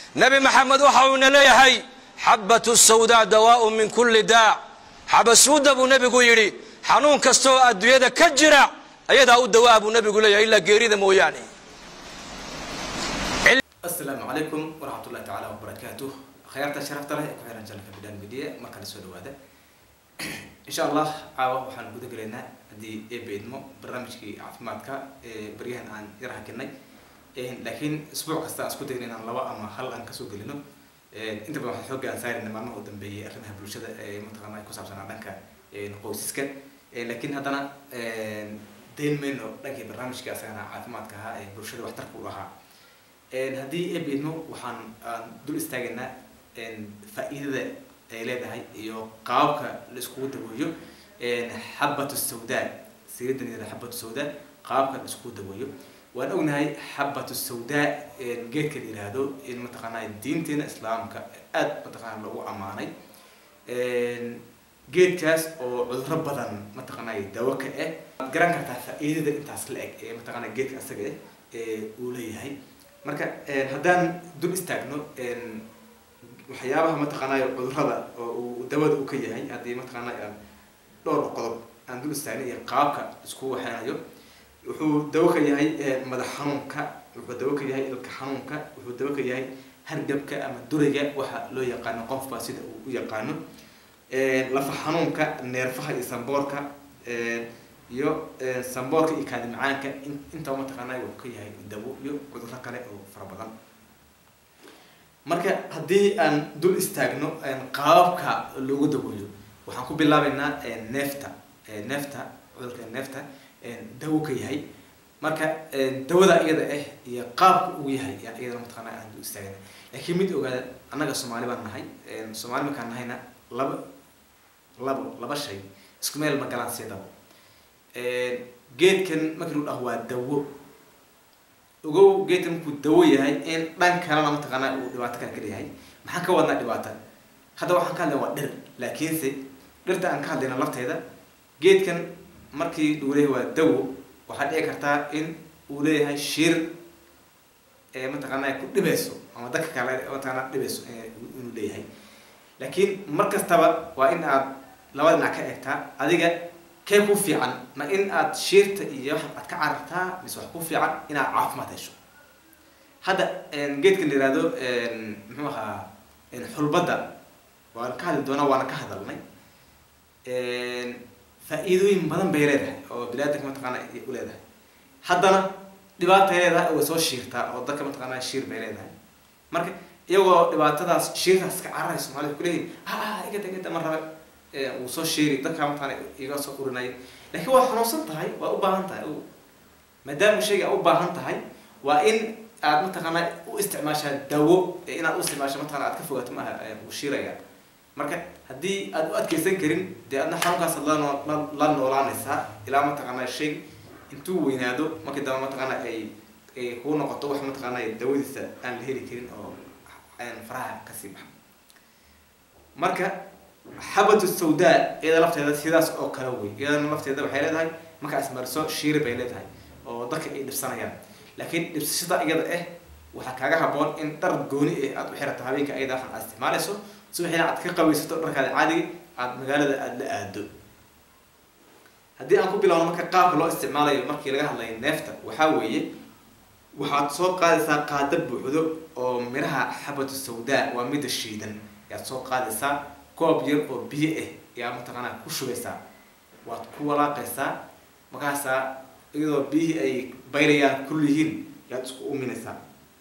nebi maxamed waxa uuna leeyahay xabatu sawdaa dawaaun min kulli daac xabasuuda buu nebigu yidhi xanuun kasta oo adduunyada ka jira ayadaa u dawaa buu nebigu leeyahay ilaa geerida mooyaane asalaamu calaykum waraxmatullahi tacaala wabarakaatuh khayaarta sharafta leh ee ku xiran janalka bidhaan midiya markale soo dhawaada insha allah caawa waxaan guda gelaynaa haddii eeba idmo barnaamijkii caafimaadka ee baryahan aan yar hakinay laakiin isbuuc kasta aan isku dayna inaan laba ama hal aan kasoo gelino inta badan waxaan xooga aan saarina maalmaha u dambeeyay arrimaha bulshada ee mataqaana ay ku saabsanaa dhanka qoysaska laakiin haddana dayn mayno dhankii barnaamijka asagana caafimaadka ahaa ee bulshada waxtarka u lahaa haddii eeba idmo waxaan aan dul istaagaynaa faa-iidada ay leedahay iyo qaababka la iskugu daweeyo xabatu sawdaa siridanida xabatu sawdaa qaababka la iskugu daweeyo waan ognahay xabatu sawdaa geedka la yihahdo in mataqaanaa diinteena islaamka aada mataqaana lagu ammaanay geedkaas oo cuduro badan mataqaanaa dawo ka ah waad garan kartaa faa-iidada intaas la eg ee mataqaanaa geedka asaga ah ee uu leeyahay marka haddaan dul istaagno waxyaabaha mataqaanay cudurada oo uu dawada u ka yahay haddii mataqaana aan dhowr qodob aan dul istaagna iyo qaabka isku waxeynayo wuxuu dawo ka yahay madax xanuunka wuxuu dawo ka yahay ilka xanuunka wuxuu dawo ka yahay hargabka ama durayga waxa loo yaqaano qofba sida uu u yaqaano lafa xanuunka neerfaha iyo samboorka iyo samboorka iyo kaadi macaanka intaba mataqaanay wuxuu ka yahay dawo iyo cuduro kale oo fara badan marka haddii aan dul istaagno qaababka loogu daweeyo waxaan ku bilaabeynaa neefta neefta cudurka neefta dawo ka yahay marka dawada iyada ah iyo qaabka uu yahay yaan iyadana mataqaana aan dul istaagna laakiin mid ogaada annaga soomaali baan nahay soomaali markaan nahayna laba labo laba shay isku meel ma galaan siedaba geedkan markii lu dhaho waa dawo ogow geedkan markuu dawo yahay in dhan kalena mataqaanaa uu dhibaato kale ka leeyahay maxaan ka wadnaa dhibaata hadda waxaan ka hadlayna waa dhir laakiinse dhirta aan ka hadlayna lafteeda geedkan markii uu leeyahay waa dawo waxaa dhici kartaa in uu leeyahay shir ee mataqaanaa ku dhibayso ama dadka kale mataqaanaa dhibayso inuu leeyahay laakiin mar kastaba waa in aad laba dhinac ka eegtaa adiga kee ku fiican ma in aad shiirta iyo wax aad ka carartaa mise wax ku fiican inaad caafimaad hesho hadda geedka la yihahdo muxuu ahaa xulbadda waan ka hadli doonaa waana ka hadalnay faa-iidooyin badan bay leedahay oo bilaadanka mataqaana u leedahay haddana dhibaatay leedahay way soo shiirtaa oo dadka mataqaana shiir bay leedahay marka iyagoo dhibaatadaas shiirtaas ka cararaya soomaalida kuleeyihin ha igada igada ma rabe wuu soo sheeri dadkaa mataqaana iga soo urinaya laakiin waa xanuunsan tahay waa u baahan tahay maadaama shayga a u baahan tahay waa in aad mataqaana u isticmaashaa dawo inaad u isticmaasho mataqana aad ka fogaato maaha uu shiiraya marka haddii aad u adkeysan karin dee adna xanuunkaas lanoo la noolaanaysaa ilaa mataqaana shay intuu weynaado markii dambe mataqaana ay ay kuu noqoto wax mataqaana dawadiisa aan la heli karin oo faraha kasii baxa marka xabatu sawdaa iyada lafteeda sidaas oo kale wey iyadana lafteeda waxay leedahay markaa ismariso shiiri bay leedahay oo dadka ay dhibsanayaan laakiin dhibsashada iyada ah waxaa kaaga haboon in dhar gooni ah aad u xirato habeenka ayada waxan aad isticmaalayso subaxina aad ka qabaysato dharkaada caadiga aada magaalada aada la aado haddii aan ku bilowno marka qaabka loo isticmaalayo markii laga hadlayo neefta waxaa weeye waxaad soo qaadaysaa qaada buuxdo oo miraha xabatu sawdaa waa midda shiidan ayaad soo qaadaysaa koob yar oo biyo ah ayaa mataqaanaa ku shubaysaa waad ku walaaqaysaa markaasaa iyadoo biyihii ay bayrayaan kul yihiin yaad isku uminaysaa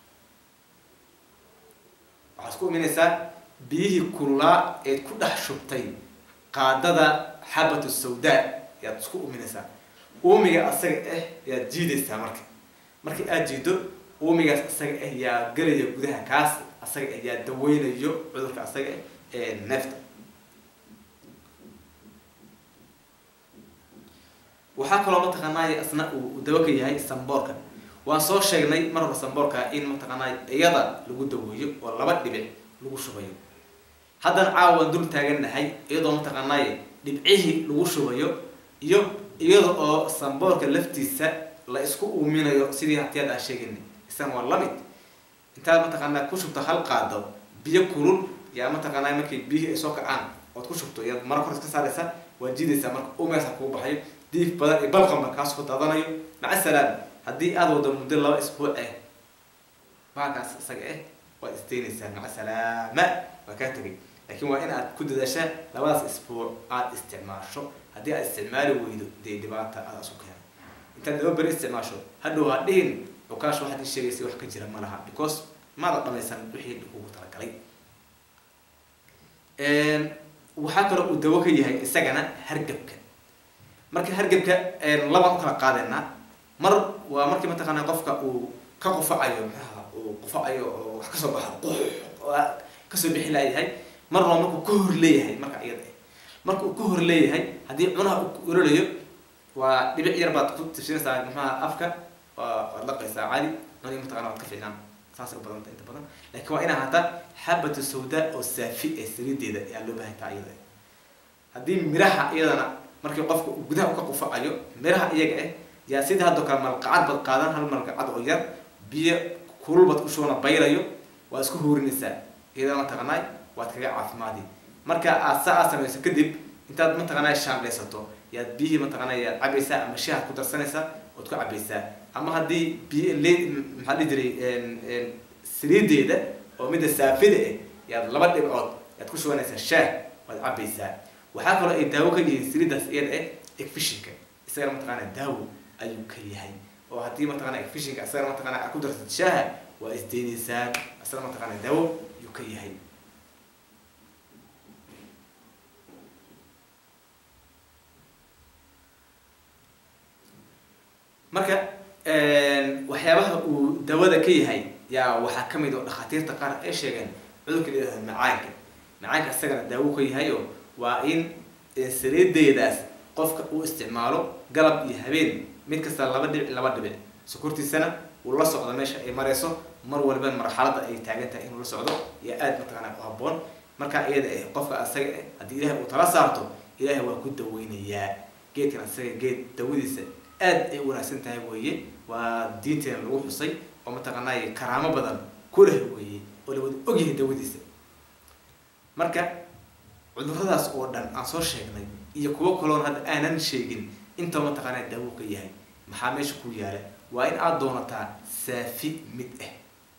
waxaad isku uminaysaa biyihii kululaa eed ku dhex shubtay qaadada xabatu sawdaa yaad isku uminaysaa uumiga asaga ah yaad jiidaysaa marka markii aada jiido uumigaas asaga ah yaa gelaya gudaha kaas asaga ah yaa daweynayo cudurka asaga ah ee neefta waxaa kaloo mataqaanay asna uu dawo ka yahay samboorka waan soo sheegnay mar hore samboorka in mataqaanay iyada lagu daweeyo oo laba dhibic lagu shubayo haddana caawa waan dul taagannahay iyadoo mataqaanay dhibcihii lagu shubayo iyo iyada oo samboorka laftiisa la isku uuminayo sidii hatiyaad aan sheegaynay isagana waa lamid intaad mataqaanaa ku shubto hal qaado biyo kulul yaa mataqaanaa markay biyihii ay soo kacaan ood ku shubto yaad mara kor iska saaraysa waad jiidaysaa marka umeesa kugu baxayo diif badan iyo balqamba kaas ku daadanayo maca salaam haddii aada wado muddo laba isbuuc ah baakaas isaga ah waad isdaynaysaa maca salaama waa kaa tegay laakiin waa in aad ku dadaashaa labadaas isbuuc aada isticmaasho haddii aad isticmaali weydo dee dhibaata aada isu keena intaad laba beri isticmaasho hadhow ha dhihin cukaash waxaad ii sheegaysa wax ka jira ma laha because maada dhamaysan wixii kugu talagalay waxaa kaloo uu dawo ka yahay isagana hargabka marka hargabka labaan u kala qaadeynaa mar waa markii mataqaanaa qofka uu ka qufacayo maxaha uu qufacayo oo wax kasoo baxo qux kasoo bixi laayahay marna waa markuu ka hor leeyahay marka iyada ah marka uu ka hor leeyahay haddii cunaha uu ololayo waa dhibic yar baad ku tirsinaysaa maxaha afka waad laqaysaa caadi cuni mataqana waad ka fiicnaan saasay u badanta inta badan laakiin waa in ahaataa xabatu sawda oo saafi ee saliideeda ayaa loo baahan taha iyada haddii miraha iyadana markii qofka uu gudaha ka qufacayo miraha iyaga ah yaa sidii haddoo kale malqacad baad qaadan hal malqacad oo yar biyo kulul baad ku shubana baylayo waad isku huurinaysaa iyadana mataqanaay waad kaga caafimaadi marka aad saa aad samayso kadib intaad mataqanaa shaandhaysato yaad biyihii mataqanaa yaad cabaysaa ama shahaad ku darsanaysaa ood ku cabaysaa ama haddii biyo le maxaa dhihi jiray saliideeda oo midda saafida ah yaad laba dhibcood yaad ku shubanaysaa shaah waad cabaysaa waxaa kaloo ay daawo ka yihiin saliidaas iyada ah egfishinka isagana mataqaanaa daawo ayuu ka yahay oo haddii mataqanaa egfishinka isagana mataqanaa aad ku darsad shaaha waa isdeynaysaa isagana mataqanaa daawo ayuu ka yahay marka waxyaabaha uu dawada ka yahay yaa waxaa kamid oo dhakhaatiirta qaar ay sheegeen cudurka layihahdo macaanka macaanka isagana daawo ka yahay oo waa in saliideedaas qofka uu isticmaalo galab iyo habeen mid kasta laba dhibic laba dhibic sokortiisana uu la socdo meesha ay marayso mar waliba marxalada ay taagan tahay inuu la socdo iyo aada mataqaanaa u haboon marka iyada eh qofka asaga eh haddii ilaahay uu tala saarto ilaahay waa ku daweynayaa geedkan asaga geed dawadiisa aad ay wanaagsan tahay weeye waa diinteena lagu xusay oo mataqaanaaye karaamo badan ku leh weeye oo la wada ogyahay dawadiisa marka cuduradaas oo dhan aan soo sheegnay iyo kuwo kaloon hadda aanan sheegin inta mataqaanaa daawo ka yahay maxaa meesha ku yaala waa in aad doonataa saafi mid ah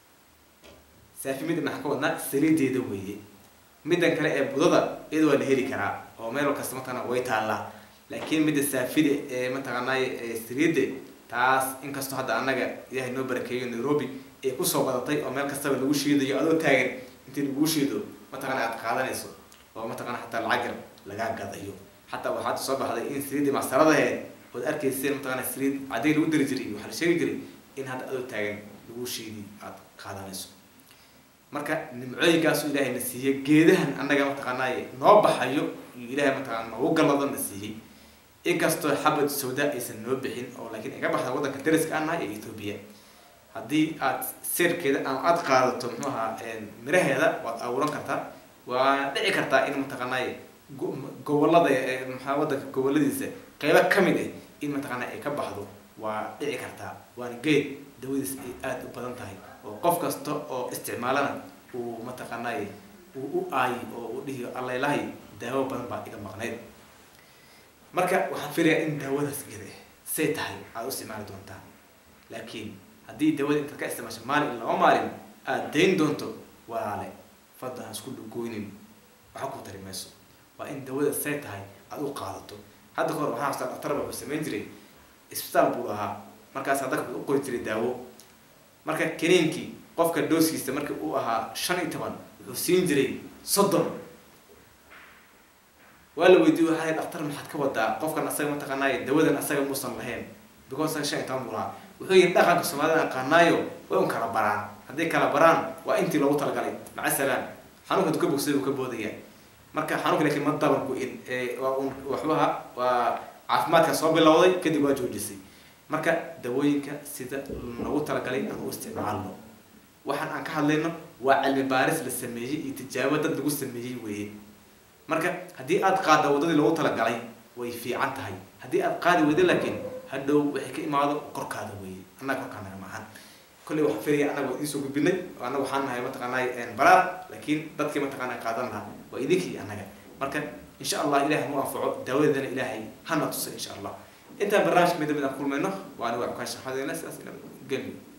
saafi mid maxaa ka wadnaa saliideeda weeye middan kale ee budada iyada waa la heli karaa oo meel kasta mataqana way taallaa laakiin midda saafida ee mataqaanaaye saliidda taas inkastoo hadda annaga ilaahay noo barakeeyo nairobi ay kusoo badatay oo meel kastaba lagu shiidayo adoo taagan intii lagu shiido mataqana aad qaadanayso oo mataqana xataa lacagar lagaa gadayo xataa waxaad soo baxday in saliiddii macsaradaheed ood arkayseen mataqana saliid cadday lagu dari jiray waxaa la sheegi jiray in hadda adoo taagan lagu shiidi aad qaadanayso marka nimcooyinkaasu ilaahay na siiyey geedahan annaga mataqaanaaye noo baxayo iyo ilaahay mataqana noogu gallado na siiyey inkastoo xabad sawda aysan noo bixin oo laakiin ay ka baxda waddanka dariska aan nahay ee ethoobia haddii aad seerkeeda ama aada qaadato muxuu ahaa miraheeda waad abuuran kartaa waana dhici kartaa in mataqaanaaye gobolada maxaa waddanka goboladiisa qeybo ka mid ah in mataqaanaa ay ka baxdo waa dhici kartaa waana geed dawadiis ay aada u badan tahay oo qof kasta oo isticmaalana uu mataqaanaaye uu u aayi oo uu dhihi allailahay daawo badan baa iga maqnayd marka waxaan filayaa in daawadaas iyada ah say tahay aada u isticmaali doontaa laakiin haddii daawada intaad ka isticmaasho maalin in laba maalin aada dayn doonto walaale fadda ha isku dhugoynin waxa ku tari mayso waa in daawada say tahay aada u qaadato hadda kahor waxaa xustaa dhaktarba wuxuu samayn jiray isbitaal buu lahaa markaas dadka u qori jiray daawo marka kaniinkii qofka dooskiisa markii uu ahaa shan iyo toban wuxuu siin jiray soddon waa la weydiiye waxaa dhaktar maxaad ka wadaa qofkan asaga mataqaanaayo dawadan asaga muusan lahayn because asaga shan iyo toban buu lahaa wuxuu yihi dhaqanka soomaalida aqaanaayo way un kala baraan hadday kala baraan waa intii loogu talagalay maca salaam xanuunka duka bogsada uu ka boodaya marka xanuunka laakiin ma dabar go-in waa un waxbaha waa caafimaadka soo bilowday kadib waa joojisay marka dawooyinka sida loogu talagalay aan u isticmaalno waxaan aan ka hadlayno waa cilmi baaris la sameeyey iyo tijaabo dad lagu sameeyey weeye marka haddii aad qaadda waddadii loogu talagalay way fiican tahay haddii aad qaadi weydo laakiin hadhow waxay ka imaado korkaada weeye annaga korkaa naga maahan kolley waxaan filaya annaga waa idiin soo gudbinay oo annaga waxaan nahay mataqaanay baraar laakiin dadkii mataqaanay qaadan lahaa waa idinkii annaga marka insha allah ilahay nu anfaco daawadana ilaahay hana tusay insha allah intaan barnaamijka midda mid aan kulmayno waa aniga ukaash axmed sidaas ina gelmi